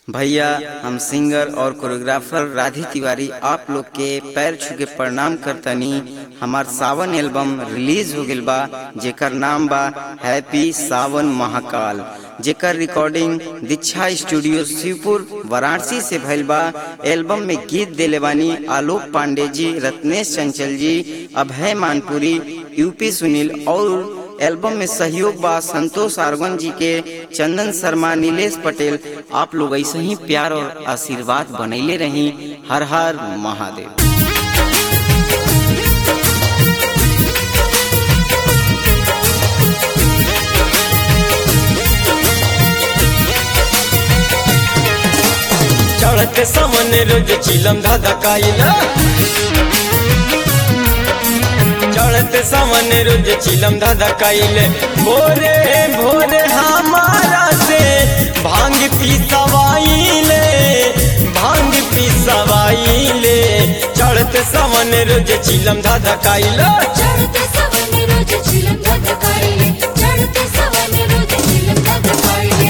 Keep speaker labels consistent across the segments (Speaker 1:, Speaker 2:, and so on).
Speaker 1: भैया हम सिंगर और कोरियोग्राफर राधी तिवारी आप लोग के पैर छू के प्रणाम करतनी हमार सावन एल्बम रिलीज हो गइल बा जेकर नाम बा हैप्पी सावन महाकाल जेकर रिकॉर्डिंग दीक्षा स्टूडियो शिवपुर वाराणसी से भइल बा एल्बम में गीत देले बानी आलोक पांडे जी रत्नेश चंचल जी अभय मानपुरी यूपी सुनील और एल्बम में सहयोग बा संतोष आर्गन जी के चंदन शर्मा नीलेश पटेल आप लोग ऐसे ही प्यार और आशीर्वाद बनैले रही हर हर महादेव
Speaker 2: चढ़ते सामने रोज चिलम धाधा काइला चढ़ते सामने रोज चिलम धाधा काइले भोरे भोरे हमारा से भांग पी सवाइले भांग पी सवाइले चढ़ते सामने रोज चिलम धाधा काइला
Speaker 3: चढ़ते सवने रोज चिलम धधकाइले चढ़ते सवने रोज चिलम धधकाइले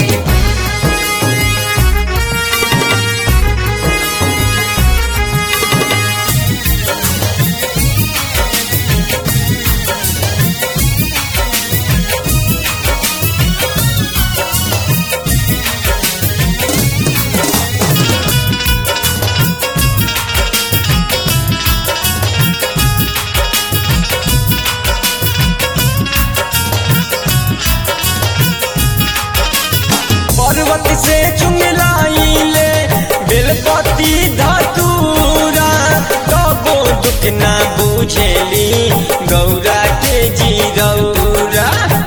Speaker 2: पर्वत से चुंगलाइले बेलपति धतूरा कबो दुख ना बुझेली गौरा के जीरौरा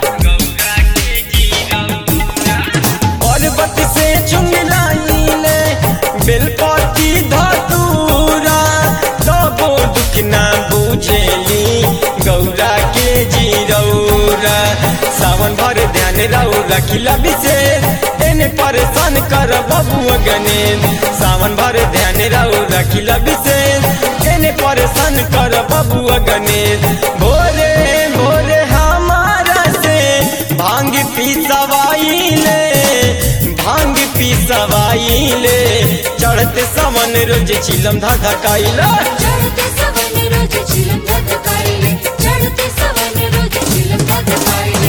Speaker 2: पर्वत से चुंगलाइले बेलपति धतूरा कबो दुख ना बुझेली गौरा के जीरौरा सावन भर ध्यान रहो रखिला विशेष एने परेशान कर बबुआ गणेश सावन भर ध्यान रहो रखिला विशेष एने परेशान कर बबुआ गणेश भोरे भोरे हमारा से भांग पी सवाइले भांग पी सवाइले चढ़ते सावन रोज चिलम धाधा काइला
Speaker 3: चढ़ते सवने रोज चिलम धधकाइले चढ़ते सवने रोज चिलम धधकाइले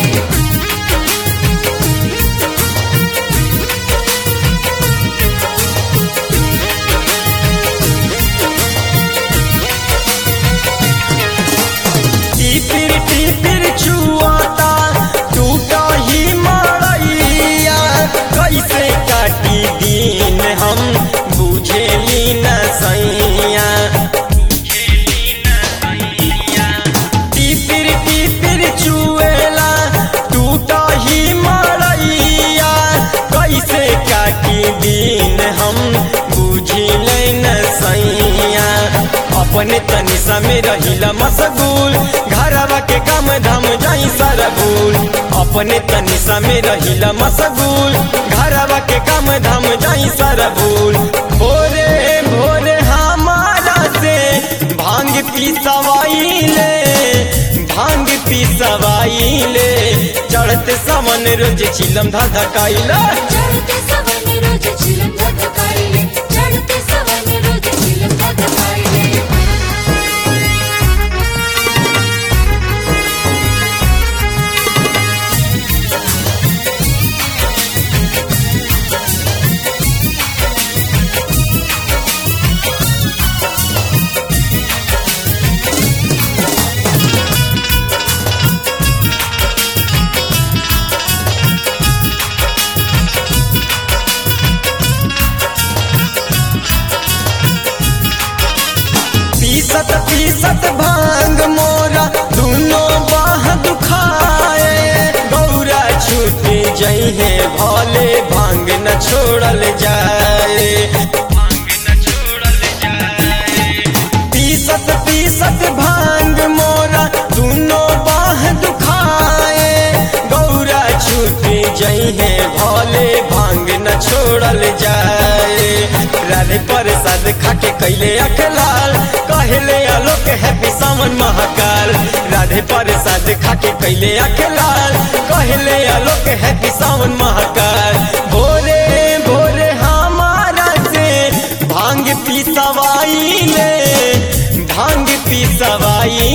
Speaker 2: टिपिर टिपिर छुआता टूटा ही मड़ैया कैसे काटी दिन हम बुझेली न सैया टिपिर टिपिर छुएला टूटा ही मड़ैया कैसे काटी दिन हम बुझिले न सैया अपने तनी समय रहिला मशगूल घरवा के काम धाम जाई सारा भूल अपने तनी समय रहिला मशगूल घरवा के काम धाम जाई सारा भूल भोरे भोरे हमारा से भांग पी सवाइले भांग पी सवाइले चढ़ते सावन रोज चिलम धाधा काइला
Speaker 3: चढ़ते सवने रोज चिलम धधकाइले चढ़ते सवने रोज चिलम धधकाइले
Speaker 2: पीसत पीसत भांग मोरा दोनों बाह दुखाए गौरा छूट जइहे भले भांग न छोड़ल जाए पीसत पीसत भांग मोरा दोनों बाह दुखाए गौरा छूट जइहे भले भांग न छोड़ल जाए राधे प्रसाद खाके कैले अखलाल कहले आलोक हैप्पी सावन महाकाल राधे प्रसाद खाके कैले अखलाल कहले आलोक हैप्पी सावन महाकाल भोरे भोरे हमार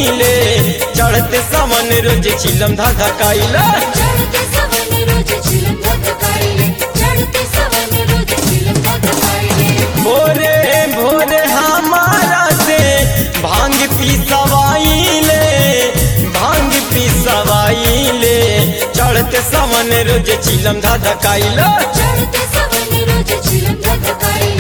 Speaker 2: धधकाइले चढ़ते सावन रोज चिलम धधकाइले
Speaker 3: चढ़ते सवन रोज चिलम धधकाइले चढ़ते सवन रोज चिलम धधकाइले
Speaker 2: भोरे भोरे हमारा से भांग पिसवाइले भांग पिसवाइले चढ़ते सावन रोज चिलम धधकाइले
Speaker 3: चढ़ते सवन रोज चिलम धधकाइले